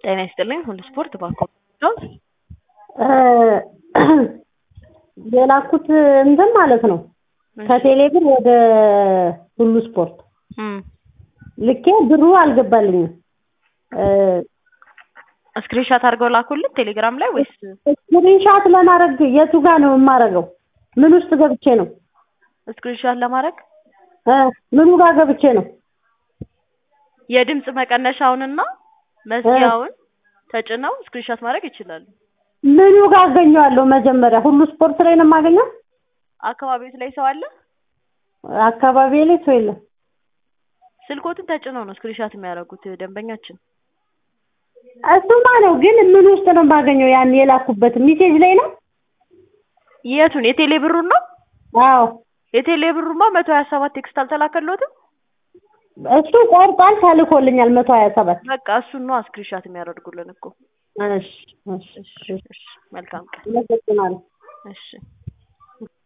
ጤና ይስጥልኝ ሁሉ ስፖርት ባንኮ የላኩት እንትን ማለት ነው ከቴሌ ብር ወደ ሁሉ ስፖርት ልኬ ብሩ አልገባልኝም። ስክሪንሻት አድርገው ላኩልን ቴሌግራም ላይ ወይስ ስክሪንሻት ለማድረግ የቱ ጋር ነው የማደርገው? ምን ውስጥ ገብቼ ነው? ስክሪንሻት ለማድረግ እ ምኑ ጋር ገብቼ ነው? የድምፅ መቀነሻውንና መዝጊያውን ተጭነው ስክሪንሻት ማድረግ ይችላሉ። ምኑ ጋር አገኘዋለሁ? መጀመሪያ ሁሉ ስፖርት ላይ ነው የማገኘው? አካባቢዎት ላይ ሰው አለ? አካባቢ ላይ ሰው የለም። ስልኮትን ተጭነው ነው ስክሪንሻት የሚያደርጉት ደንበኛችን። እሱማ ነው፣ ግን ምን ውስጥ ነው የማገኘው? ያን የላኩበት ሚሴጅ ላይ ነው? የቱን የቴሌ ብሩን ነው? አዎ የቴሌ ብሩማ መቶ ሀያ ሰባት ቴክስት አልተላከልዎትም? እሱ ቆርጧል፣ ተልኮልኛል መቶ ሀያ ሰባት በቃ እሱን ነው ስክሪንሻት የሚያደርጉልን እኮ። እሺ እሺ እሺ እሺ መልካም ቀን። አመሰግናለሁ። እሺ